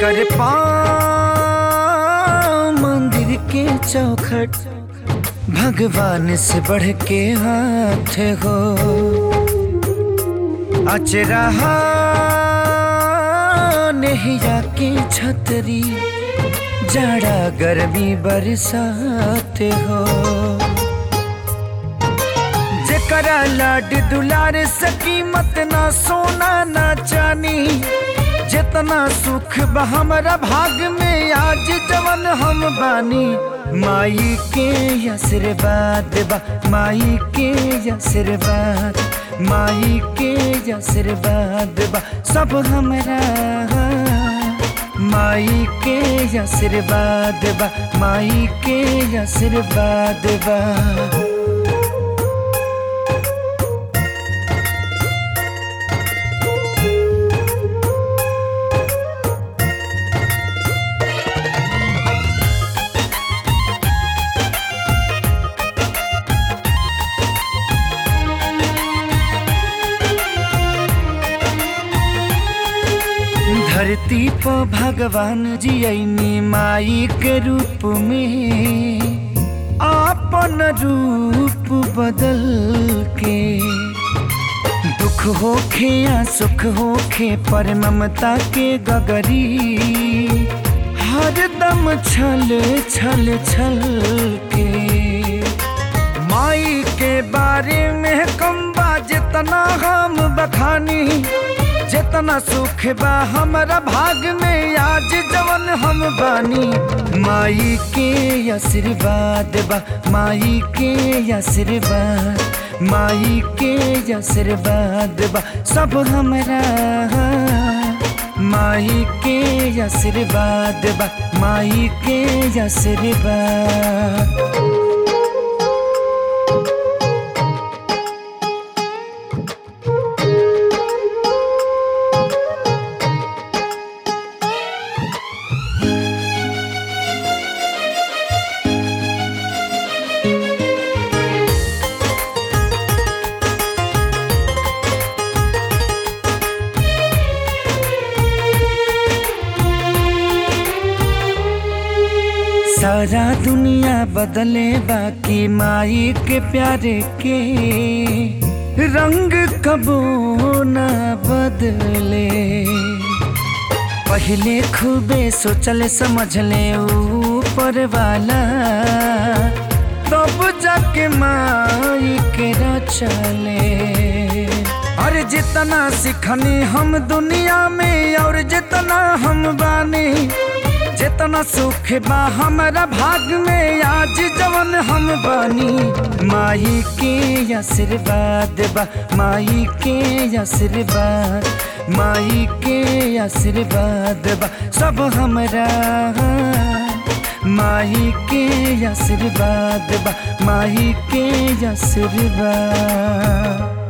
जेकर पाँव मंदिर के चौखट भगवान से बढ़ के हाथ हो अचरहा नहिया के छतरी जाड़ा गर्मी बरसात हो जेकरा लाड दुलार सकी मत ना सोना ना चानी जितना सुख बा हमरा भाग में आज जवन हम बानी माई के आशीर्वाद बा माई के आशीर्वाद माई के आशीर्वाद बा सब हमरा माई के आशीर्वाद बा माई के आशीर्वाद बा धरती पर भगवान जी ऐनी माई के रूप में आपन रूप बदल के दुख होखे या सुख होखे पर ममता के गगरी हर दम छल छल छल के माई के बारे में कम बा जितना हम बखानी जितना सुख बा हमरा भाग में आज जवन हम बानी माई के आशीर्वाद बा माई के आशीर्वाद माई के आशीर्वाद बा सब हमरा माई के आशीर्वाद बा माई के आशीर्वाद सारा दुनिया बदले बाकी माई के प्यारे के रंग कबो न बदले पहले खूबे सोचले समझले ऊपर वाला तब जाके माई के रचले और जितना सिखनी हम दुनिया में और जितना हम बानी जितना सुख बा हमरा भाग में आज जवन हम बानी माई के आशीर्वाद बा माई के आशीर्वाद माई के आशीर्वाद बा सब हमरा माई के आशीर्वाद बा माई के आशीर्वाद